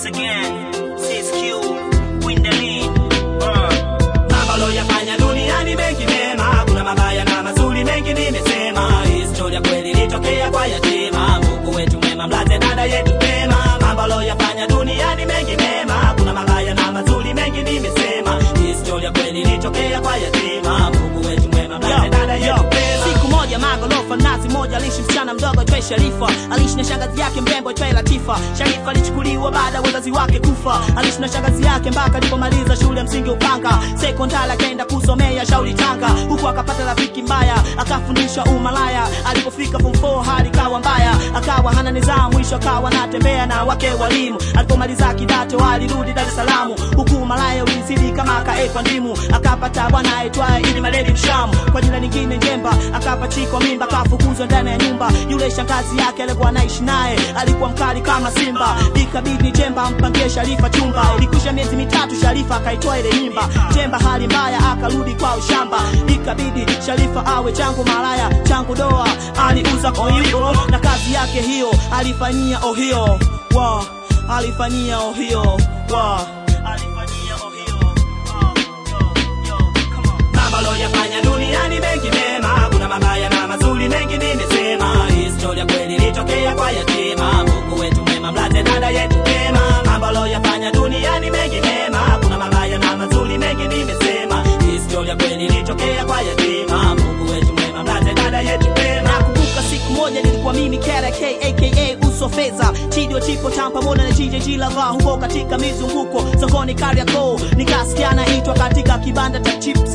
again, CSQ, win the lead. Uh. Mambo loyafanya duniani mengi mema, kuna mabaya na mazuri mengi nimesema. Historia kweli ilitokea kwa yatima, Mungu wetu mwema, mlaze dada yetu pema. Mambo loyafanya duniani mengi mema, kuna mabaya na mazuri mengi nimesema. Historia kweli ilitokea kwa yatima, Mungu wetu mwema, mlaze dada yetu pema. siku moja magorofa nazi moja aliishi msichana mdogo twe sharifa aliishi na shangazi yake mrembo twe latifa sharifa alichukuliwa baada ya wazazi wake kufa aliishi na shangazi yake mpaka alipomaliza shule ya msingi upanga sekondari akaenda kusomea shauri tanga huku akapata rafiki mbaya akafundishwa umalaya alipofika form 4 hali kawa mbaya akawa hana nidhamu mwisho akawa anatembea na wake walimu alipomaliza kidato alirudi dar es salaam huku malaya ulizidi kama akaekwa ndimu akapata bwana aitwaye ili maledi mshamu kwa jina lingine njemba akapachikwa mimba akafukuzwa ndani ya nyumba yule shangazi yake alikuwa anaishi naye alikuwa mkali kama simba ikabidi jemba ampangie sharifa chumba ilikwisha miezi mitatu sharifa akaitoa ile mimba jemba hali mbaya akarudi kwa ushamba ikabidi sharifa awe changu malaya changu doa aliuza koyo na kazi yake hiyo alifanyia ohio wa alifanyia ohio wa alifanyia ohio Wa, yo, yo, come on. Mambo loyafanya duniani mengi mema, kuna mabaya na mazuri mengi nimesema. Historia kweli ilitokea kwa yatima, Mungu wetu mwema, mlaze dada yetu pema. Mambo loyafanya duniani mengi mema, kuna mabaya na mazuri mengi nimesema. Historia kweli ilitokea kwa yatima, Mungu wetu mwema, mlaze dada yetu pema. nakumbuka siku moja nilikuwa mimi KRK aka uso fedha chidio chipo tam pamoja na JJG lava huko katika mizunguko sokoni Kariakoo nikasikia naitwa katika kibanda cha chips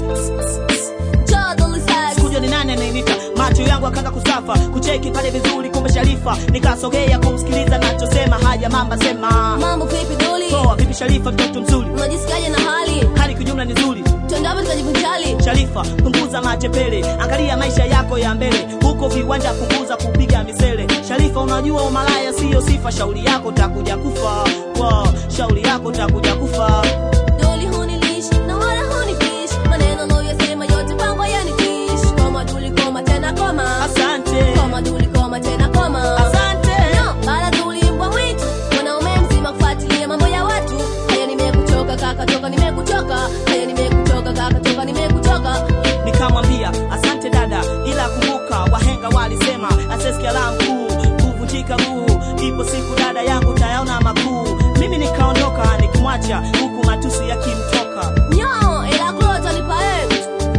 kuja ni nani anayenita macho yangu akaanza kusafa kucheki pale vizuri kumbe sharifa nikasogea kumsikiliza nachosema haya mamba sema Mambo vipi doli? poa vipi sharifa mtoto mzuri Unajisikiaje na hali? hali kijumla ni nzuri Twende hapa tukajivunjali. Sharifa, punguza machepele, angalia maisha yako ya mbele, huko viwanja punguza kupiga misele. Sharifa, unajua umalaya siyo sifa, shauri yako takuja kufa. Wow, shauri yako takuja kufa. Doli hunilish na wala hunifish. Maneno unayoyasema yote kwangu yanitish. Koma duli koma tena koma. Asante, Koma duli koma tena koma. asante. No, bala duli mbwa mwitu. Mwanaume mzima kufuatilia mambo ya watu. Haya nimekuchoka kaka toka nimekuchoka. Haya nimekuchoka kaka toka nimekuchoka. Nikamwambia asante dada, ila kumbuka wahenga walisema asesikia la mkuu kuvunjika guu. Ipo siku dada yangu tayaona makuu. Mimi nikaondoka nikimwacha huku matusi yakimtoka. Nyo, ila klota nipa eh.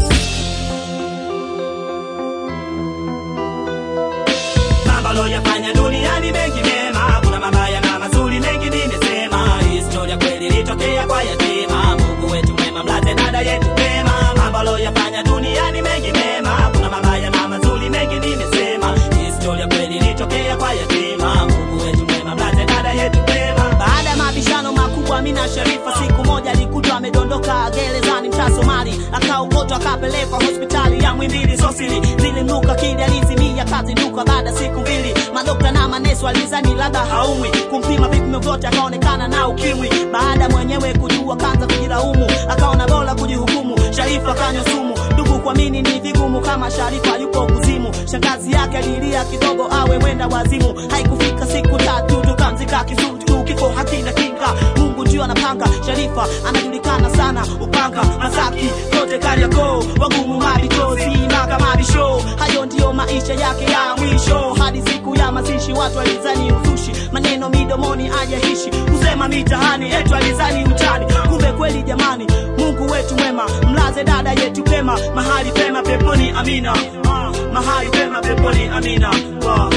Mambo loyafanya duniani mengi mema, kuna mabaya na mazuri mengi nimesema. Historia kweli ilitokea kwa yatima, Mungu wetu mwema, mlaze dada yetu pema. Mambo loyafanya duniani mengi mema, kuna mabaya na mazuri mengi nimesema. Historia kweli ilitokea kwa yatima, Mungu wetu mwema, mlaze dada yetu pema. Baada ya mabishano makubwa, Amina Sharifa siku moja alikutwa amedondoka gerezani mtaa Somali, akaokotwa akapelekwa hospitali ya Mwimbili Sosili. Zilimnuka kili alizimia kazinduka baada ya siku mbili. Madokta na manesi walizani labda haumwi, kumpima vipimo vyote akaonekana na ukimwi. Baada mwenyewe kujua kanza kujilaumu, akaona bora kujihukumu. Sharifa kanywa sumu, ndugu kuamini ni vigumu kama Sharifa yuko kuzimu. Shangazi yake alilia kidogo awe mwenda wazimu. Haikufika siku tatu tukamzika kisutu, kifo hakina kinga. Mungu ndio anapanga. Sharifa anajulikana sana, upanga Masaki kote Kariakoo, wagumu mabitozi maka mabisho. Hayo ndiyo maisha yake ya mwisho, hadi siku ya mazishi watu walizani uzushi, maneno midomoni ajaishi, kusema mitahani etu alizani utani, kumbe kweli jamani, Mungu wetu mwema, mlaze dada yetu pema, mahali pema peponi, amina. Ah, mahali pema peponi, amina. Wow.